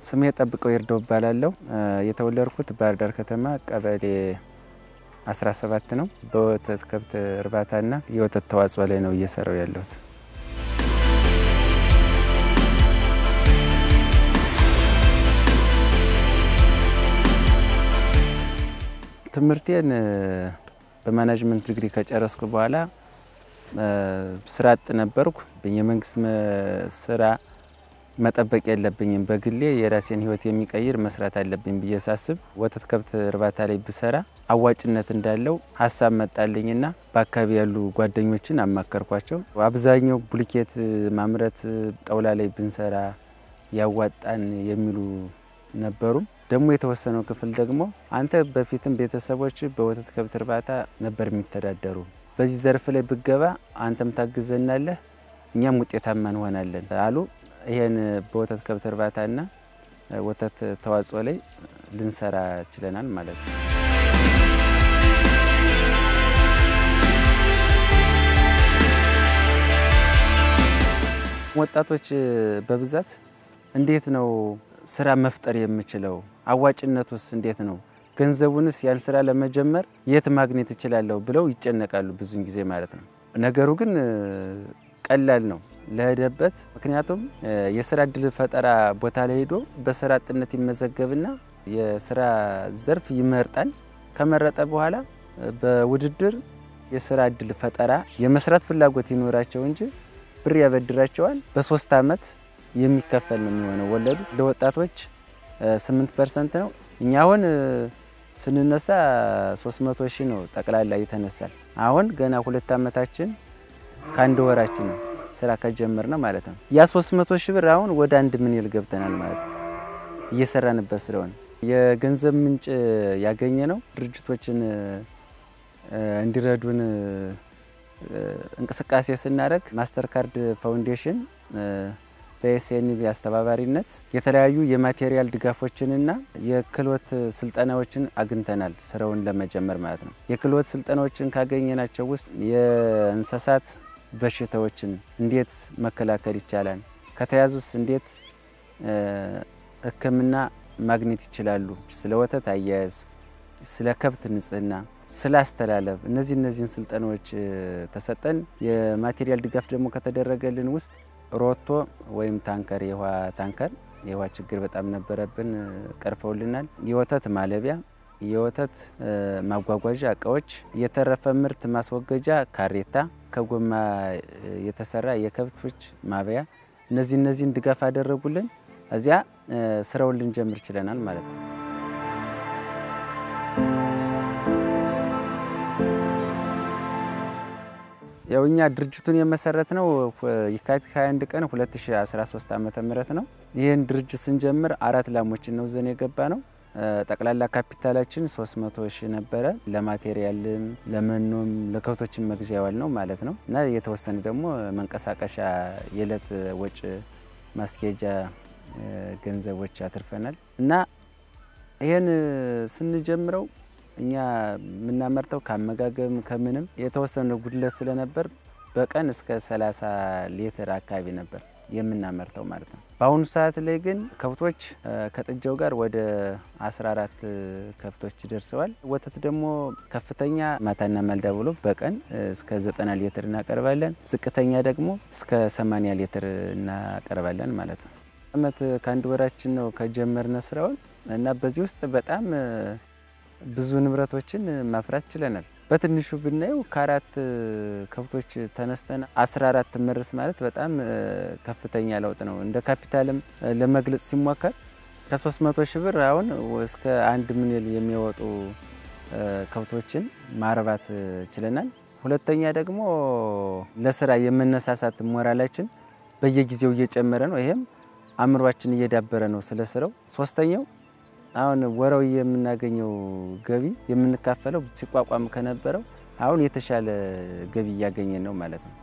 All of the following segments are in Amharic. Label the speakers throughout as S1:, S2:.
S1: ስሜ ጠብቀው ይርዳው እባላለሁ። የተወለድኩት ባህር ዳር ከተማ ቀበሌ 17 ነው። በወተት ከብት እርባታና የወተት ተዋጽኦ ላይ ነው እየሰራው ያለሁት። ትምህርቴን በማናጅመንት ዲግሪ ከጨረስኩ በኋላ ስራ አጥ ነበርኩ። የመንግስት ስራ መጠበቅ የለብኝም፣ በግሌ የራሴን ህይወት የሚቀይር መስራት አለብኝ ብዬ ሳስብ ወተት ከብት እርባታ ላይ ብሰራ አዋጭነት እንዳለው ሀሳብ መጣልኝና በአካባቢ ያሉ ጓደኞችን አማከርኳቸው። አብዛኛው ቡልኬት ማምረት ጣውላ ላይ ብንሰራ ያዋጣን የሚሉ ነበሩ። ደግሞ የተወሰነው ክፍል ደግሞ አንተ በፊትም ቤተሰቦች በወተት ከብት እርባታ ነበር የሚተዳደሩ፣ በዚህ ዘርፍ ላይ ብገባ አንተም ታግዘናለህ፣ እኛም ውጤታማ እንሆናለን አሉ። ይሄን በወተት ከብት እርባታና ወተት ተዋጽኦ ላይ ልንሰራ ችለናል ማለት ነው። ወጣቶች በብዛት እንዴት ነው ስራ መፍጠር የምችለው? አዋጭነቱስ እንዴት ነው? ገንዘቡንስ ያን ስራ ለመጀመር የት ማግኘት እችላለሁ ብለው ይጨነቃሉ ብዙን ጊዜ ማለት ነው። ነገሩ ግን ቀላል ነው ለሄደበት። ምክንያቱም የስራ እድል ፈጠራ ቦታ ላይ ሄዶ በስራ አጥነት ይመዘገብና የስራ ዘርፍ ይመርጣል። ከመረጠ በኋላ በውድድር የስራ እድል ፈጠራ የመስራት ፍላጎት ይኖራቸው እንጂ ብር ያበድራቸዋል። በሶስት አመት የሚከፈል ነው የሚሆነው ወለዱ። ለወጣቶች 8 ፐርሰንት ነው። እኛ አሁን ስንነሳ 300 ሺህ ነው ጠቅላላ ይተነሳል። አሁን ገና ሁለት አመታችን ከአንድ ወራችን ነው ስራ ከጀመር ነው ማለት ነው። ያ 300 ሺህ ብር አሁን ወደ አንድ ምንል ገብተናል ማለት ነው እየሰራንበት ስለሆነ የገንዘብ ምንጭ ያገኘ ነው ድርጅቶችን እንዲረዱን እንቅስቃሴ ስናደርግ ማስተር ካርድ ፋውንዴሽን በኤስኤንቢ አስተባባሪነት የተለያዩ የማቴሪያል ድጋፎችንና የክህሎት ስልጠናዎችን አግኝተናል። ስራውን ለመጀመር ማለት ነው። የክህሎት ስልጠናዎችን ካገኘናቸው ውስጥ የእንስሳት በሽታዎችን እንዴት መከላከል ይቻላል፣ ከተያዙስ እንዴት ሕክምና ማግኘት ይችላሉ፣ ስለ ወተት አያያዝ፣ ስለ ከብት ንጽህና፣ ስለ አስተላለፍ እነዚህ እነዚህን ስልጠናዎች ተሰጠን። የማቴሪያል ድጋፍ ደግሞ ከተደረገልን ውስጥ ሮቶ ወይም ታንከር የውሃ ታንከር የውሃ ችግር በጣም ነበረብን፣ ቀርፈውልናል። የወተት ማለቢያ፣ የወተት ማጓጓዣ እቃዎች፣ የተረፈ ምርት ማስወገጃ ካሬታ፣ ከጎማ የተሰራ የከብቶች ማበያ፣ እነዚህ እነዚህን ድጋፍ አደረጉልን። እዚያ ስራውን ልንጀምር ችለናል ማለት ነው። ያው እኛ ድርጅቱን የመሰረት ነው የካቲት 21 ቀን 2013 ዓመተ ምህረት ነው። ይህን ድርጅት ስንጀምር አራት ላሞችን ነው ዘን የገባ ነው። ጠቅላላ ካፒታላችን 300 ሺህ ነበረ። ለማቴሪያልም ለመኖም ለከብቶችን መግዣ ያዋል ነው ማለት ነው እና የተወሰነ ደግሞ መንቀሳቀሻ የዕለት ወጭ ማስኬጃ ገንዘቦች አትርፈናል እና ይህን ስንጀምረው እኛ የምናመርተው ከአመጋገብም ከምንም የተወሰነ ጉድለት ስለነበር በቀን እስከ 30 ሊትር አካባቢ ነበር የምናመርተው ማለት ነው። በአሁኑ ሰዓት ላይ ግን ከብቶች ከጥጃው ጋር ወደ 14 ከብቶች ደርሰዋል። ወተት ደግሞ ከፍተኛ ማታና ማልዳ ብሎ በቀን እስከ 90 ሊትር እናቀርባለን። ዝቅተኛ ደግሞ እስከ 80 ሊትር እናቀርባለን ማለት ነው። አመት ከአንድ ወራችን ነው ከጀመርነ ስራውን እና በዚህ ውስጥ በጣም ብዙ ንብረቶችን ማፍራት ችለናል። በትንሹ ብናየው ከአራት ከብቶች ተነስተን 14 መርስ ማለት በጣም ከፍተኛ ለውጥ ነው። እንደ ካፒታልም ለመግለጽ ሲሞከር ከ300 ሺህ ብር አሁን እስከ አንድ ሚሊዮን የሚወጡ ከብቶችን ማርባት ችለናል። ሁለተኛ ደግሞ ለስራ የመነሳሳት ሞራላችን በየጊዜው እየጨመረ ነው። ይሄም አእምሯችን እየዳበረ ነው ስለ ስራው። ሶስተኛው አሁን ወራዊ የምናገኘው ገቢ የምንካፈለው ሲቋቋም ከነበረው አሁን የተሻለ ገቢ እያገኘን ነው ማለት ነው።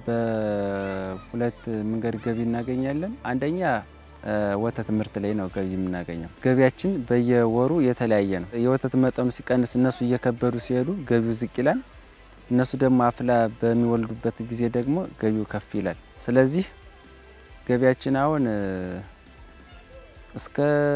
S1: በሁለት መንገድ ገቢ እናገኛለን። አንደኛ ወተት ምርት ላይ ነው ገቢ የምናገኘው። ገቢያችን በየወሩ የተለያየ ነው። የወተት መጠኑ ሲቀንስ እነሱ እየከበዱ ሲሄዱ ገቢው ዝቅ ይላል። እነሱ ደግሞ አፍላ በሚወልዱበት ጊዜ ደግሞ ገቢው ከፍ ይላል። ስለዚህ ገቢያችን አሁን እስከ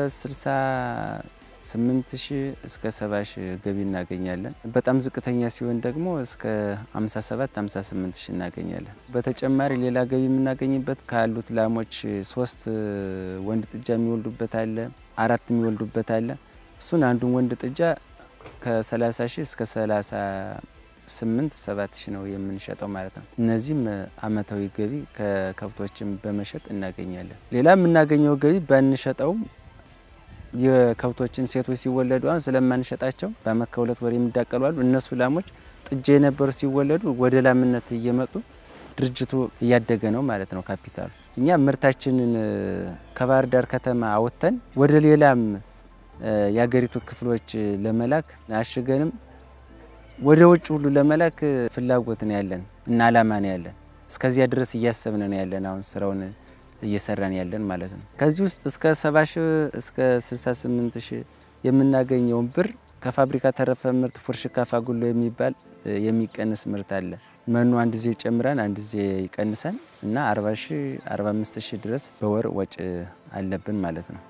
S1: 68 ሺህ እስከ 70 ሺህ ገቢ እናገኛለን። በጣም ዝቅተኛ ሲሆን ደግሞ እስከ 57 58 ሺህ እናገኛለን። በተጨማሪ ሌላ ገቢ የምናገኝበት ካሉት ላሞች ሶስት ወንድ ጥጃ የሚወልዱበት አለ፣ አራት የሚወልዱበት አለ። እሱን አንዱን ወንድ ጥጃ ከ30 ሺህ እስከ 38 7 ሺህ ነው የምንሸጠው ማለት ነው። እነዚህም አመታዊ ገቢ ከከብቶችም በመሸጥ እናገኛለን። ሌላ የምናገኘው ገቢ ባንሸጠውም የከብቶችን ሴቶች ሲወለዱ አሁን ስለማንሸጣቸው በአመት ከሁለት ወር የሚዳቀሉ አሉ። እነሱ ላሞች ጥጃ የነበሩ ሲወለዱ ወደ ላምነት እየመጡ ድርጅቱ እያደገ ነው ማለት ነው ካፒታሉ። እኛ ምርታችንን ከባህር ዳር ከተማ አወጥተን ወደ ሌላም የሀገሪቱ ክፍሎች ለመላክ አሽገንም ወደ ውጭ ሁሉ ለመላክ ፍላጎት ነው ያለን እና አላማ ነው ያለን። እስከዚያ ድረስ እያሰብን ነው ያለን አሁን ስራውን እየሰራን ያለን ማለት ነው። ከዚህ ውስጥ እስከ 70 ሺህ እስከ 68 ሺህ የምናገኘውን ብር ከፋብሪካ ተረፈ ምርት ፉርሽካ ፋጉሎ የሚባል የሚቀንስ ምርት አለ። መኖ አንድ ጊዜ ጨምረን አንድ ጊዜ ይቀንሰን እና 40 ሺህ 45 ሺህ ድረስ በወር ወጭ አለብን ማለት ነው።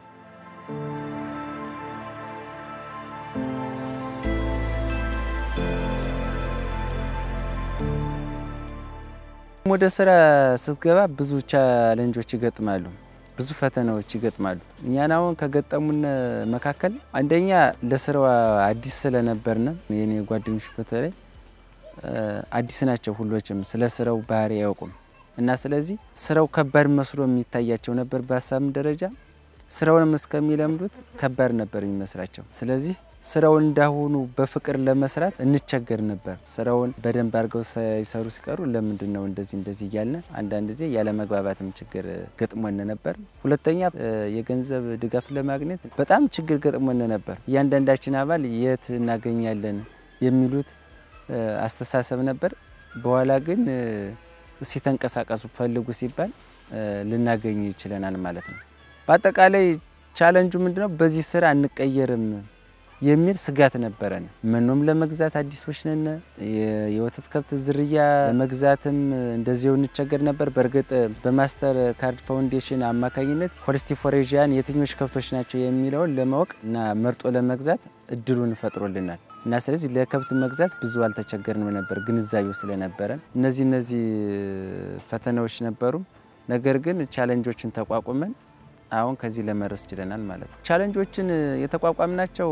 S1: ወደ ስራ ስትገባ ብዙ ቻለንጆች ይገጥማሉ፣ ብዙ ፈተናዎች ይገጥማሉ። እኛን አሁን ከገጠሙን መካከል አንደኛ ለስራው አዲስ ስለነበርነ የኔ ጓደኞች በተለይ አዲስ ናቸው። ሁሎችም ስለ ስራው ባህሪ አያውቁም እና ስለዚህ ስራው ከባድ መስሎ የሚታያቸው ነበር። በሀሳብም ደረጃ ስራውንም እስከሚለምዱት ከባድ ነበር የሚመስላቸው። ስለዚህ ስራውን እንዳሁኑ በፍቅር ለመስራት እንቸገር ነበር። ስራውን በደንብ አድርገው ሳይሰሩ ሲቀሩ ለምንድን ነው እንደዚህ እንደዚህ እያልን አንዳንድ ጊዜ ያለመግባባትም ችግር ገጥሞን ነበር። ሁለተኛ የገንዘብ ድጋፍ ለማግኘት በጣም ችግር ገጥሞን ነበር። እያንዳንዳችን አባል የት እናገኛለን የሚሉት አስተሳሰብ ነበር። በኋላ ግን እስኪ ተንቀሳቀሱ ፈልጉ ሲባል ልናገኝ ይችለናል ማለት ነው። በአጠቃላይ ቻለንጁ ምንድነው? በዚህ ስራ አንቀየርም የሚል ስጋት ነበረን። መኖም ለመግዛት አዲሶች ነን። የወተት ከብት ዝርያ ለመግዛትም እንደዚው እንቸገር ነበር። በእርግጥ በማስተር ካርድ ፋውንዴሽን አማካኝነት ሆልስቲፎሬዥያን የትኞች ከብቶች ናቸው የሚለውን ለማወቅ እና መርጦ ለመግዛት እድሉን ፈጥሮልናል እና ስለዚህ ለከብት መግዛት ብዙ አልተቸገርንም ነበር ግንዛቤው ስለነበረን። እነዚህ እነዚህ ፈተናዎች ነበሩ። ነገር ግን ቻለንጆችን ተቋቁመን አሁን ከዚህ ለመድረስ ችለናል ማለት ነው። ቻለንጆችን የተቋቋምናቸው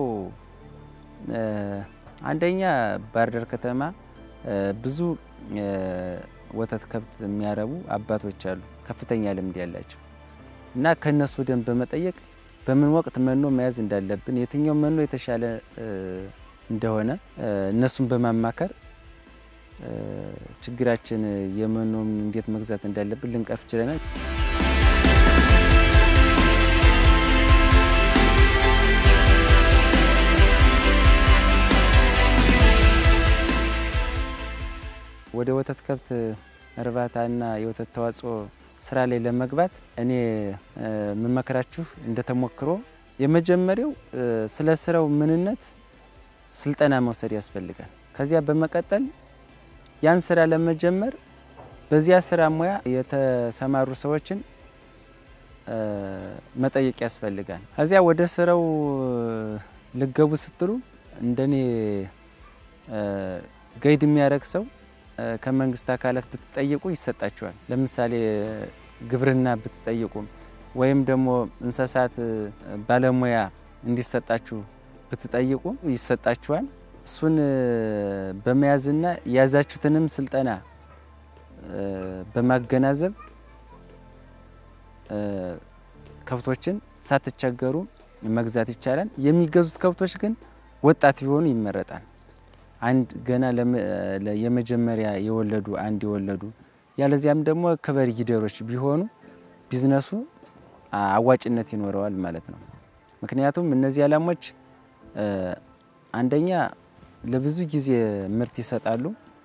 S1: አንደኛ ባህር ዳር ከተማ ብዙ ወተት ከብት የሚያረቡ አባቶች አሉ፣ ከፍተኛ ልምድ ያላቸው እና ከነሱ ደንብ በመጠየቅ በምን ወቅት መኖ መያዝ እንዳለብን፣ የትኛው መኖ የተሻለ እንደሆነ እነሱን በማማከር ችግራችን የመኖ እንዴት መግዛት እንዳለብን ልንቀርፍ ችለናል። ወደ ወተት ከብት እርባታና የወተት ተዋጽኦ ስራ ላይ ለመግባት እኔ የምመክራችሁ እንደተሞክሮ የመጀመሪያው ስለ ስራው ምንነት ስልጠና መውሰድ ያስፈልጋል። ከዚያ በመቀጠል ያን ስራ ለመጀመር በዚያ ስራ ሙያ የተሰማሩ ሰዎችን መጠየቅ ያስፈልጋል። ከዚያ ወደ ስራው ልገቡ ስትሉ እንደኔ ገይድ የሚያደርግ ሰው ከመንግስት አካላት ብትጠይቁ ይሰጣችኋል። ለምሳሌ ግብርና ብትጠይቁ ወይም ደግሞ እንስሳት ባለሙያ እንዲሰጣችሁ ብትጠይቁ ይሰጣችኋል። እሱን በመያዝና የያዛችሁትንም ስልጠና በማገናዘብ ከብቶችን ሳትቸገሩ መግዛት ይቻላል። የሚገዙት ከብቶች ግን ወጣት ቢሆኑ ይመረጣል። አንድ ገና የመጀመሪያ የወለዱ አንድ የወለዱ ያለዚያም ደግሞ ከበሬ ጊደሮች ቢሆኑ ቢዝነሱ አዋጭነት ይኖረዋል ማለት ነው። ምክንያቱም እነዚህ ላሞች አንደኛ ለብዙ ጊዜ ምርት ይሰጣሉ።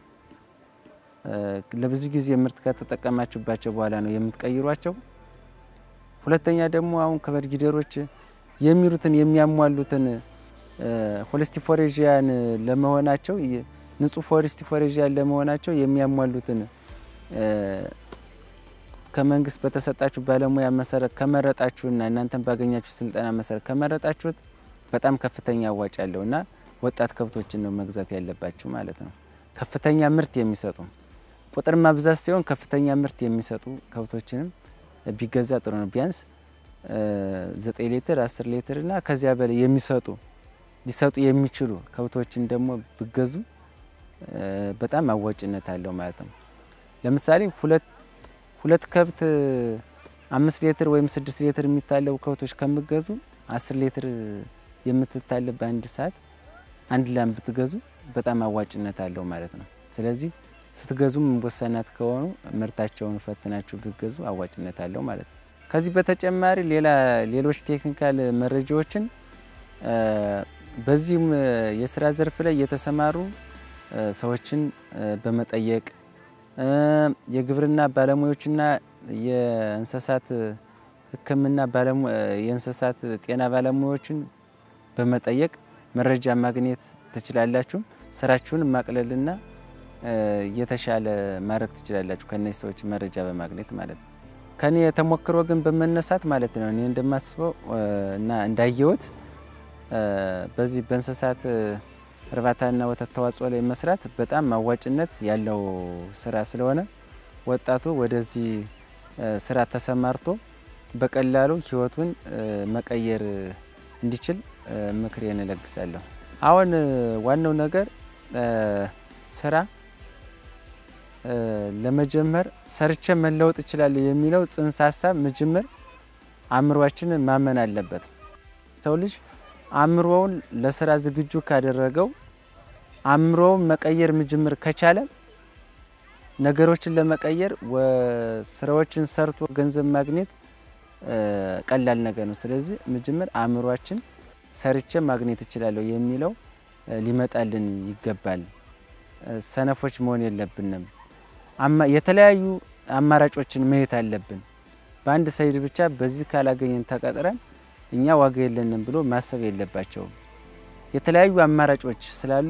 S1: ለብዙ ጊዜ ምርት ከተጠቀማችሁባቸው በኋላ ነው የምትቀይሯቸው። ሁለተኛ ደግሞ አሁን ከበሬ ጊደሮች የሚሉትን የሚያሟሉትን ሆልስቲፎሬዥያን ለመሆናቸው ንጹህ ሆልስቲፎሬዥያን ለመሆናቸው የሚያሟሉትን ከመንግስት በተሰጣችሁ ባለሙያ መሰረት ከመረጣችሁና እናንተን ባገኛችሁ ስልጠና መሰረት ከመረጣችሁት በጣም ከፍተኛ አዋጭ ያለው እና ወጣት ከብቶችን ነው መግዛት ያለባችሁ ማለት ነው። ከፍተኛ ምርት የሚሰጡ ቁጥር ማብዛት ሲሆን ከፍተኛ ምርት የሚሰጡ ከብቶችንም ቢገዛ ጥሩ ነው። ቢያንስ ዘጠኝ ሊትር አስር ሊትር እና ከዚያ በላይ የሚሰጡ ሊሰጡ የሚችሉ ከብቶችን ደግሞ ቢገዙ በጣም አዋጭነት አለው ማለት ነው። ለምሳሌ ሁለት ሁለት ከብት አምስት ሊትር ወይም ስድስት ሊትር የሚታለቡ ከብቶች ከምገዙ አስር ሊትር የምትታለብ በአንድ ሰዓት አንድ ላም ብትገዙ በጣም አዋጭነት አለው ማለት ነው። ስለዚህ ስትገዙም ወሰናት ከሆኑ ምርታቸውን ፈትናችሁ ብትገዙ አዋጭነት አለው ማለት ነው። ከዚህ በተጨማሪ ሌላ ሌሎች ቴክኒካል መረጃዎችን በዚህም የስራ ዘርፍ ላይ የተሰማሩ ሰዎችን በመጠየቅ የግብርና ባለሙያዎችና የእንስሳት ሕክምና የእንስሳት ጤና ባለሙያዎችን በመጠየቅ መረጃ ማግኘት ትችላላችሁ። ስራችሁን ማቅለልና የተሻለ ማድረግ ትችላላችሁ ከእነዚህ ሰዎች መረጃ በማግኘት ማለት ነው። ከኔ ተሞክሮ ግን በመነሳት ማለት ነው እኔ እንደማስበው እና እንዳየሁት በዚህ በእንስሳት እርባታና ወተት ተዋጽኦ ላይ መስራት በጣም አዋጭነት ያለው ስራ ስለሆነ ወጣቱ ወደዚህ ስራ ተሰማርቶ በቀላሉ ህይወቱን መቀየር እንዲችል ምክሬን እለግሳለሁ። አሁን ዋናው ነገር ስራ ለመጀመር ሰርቼ መለወጥ እችላለሁ የሚለው ጽንሰ ሀሳብ መጀመር አእምሯችንን ማመን አለበት። ሰው ልጅ አእምሮውን ለስራ ዝግጁ ካደረገው አእምሮውን መቀየር መጀመር ከቻለ ነገሮችን ለመቀየር ስራዎችን ሰርቶ ገንዘብ ማግኘት ቀላል ነገር ነው። ስለዚህ መጀመር አእምሯችን ሰርቼ ማግኘት እችላለሁ የሚለው ሊመጣልን ይገባል። ሰነፎች መሆን የለብንም። የተለያዩ አማራጮችን ማየት አለብን። በአንድ ሳይድ ብቻ በዚህ ካላገኘን ተቀጥረን እኛ ዋጋ የለንም ብሎ ማሰብ የለባቸውም። የተለያዩ አማራጮች ስላሉ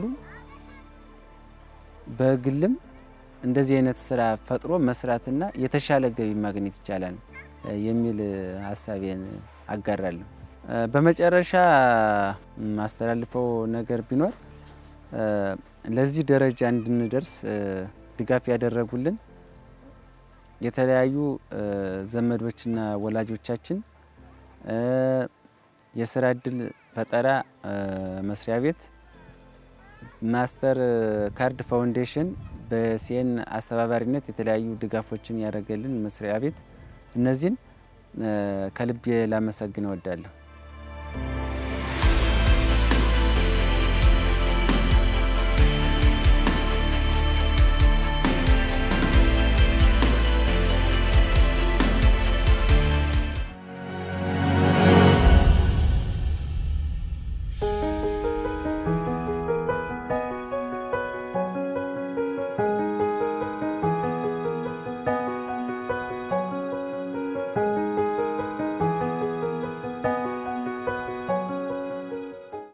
S1: በግልም እንደዚህ አይነት ስራ ፈጥሮ መስራትና የተሻለ ገቢ ማግኘት ይቻላል የሚል ሀሳቤን አጋራለሁ። በመጨረሻ ማስተላልፈው ነገር ቢኖር ለዚህ ደረጃ እንድንደርስ ድጋፍ ያደረጉልን የተለያዩ ዘመዶችና ወላጆቻችን የስራ እድል ፈጠራ መስሪያ ቤት፣ ማስተር ካርድ ፋውንዴሽን በሲኤን አስተባባሪነት የተለያዩ ድጋፎችን ያደረገልን መስሪያ ቤት እነዚህን ከልቤ ላመሰግን እወዳለሁ።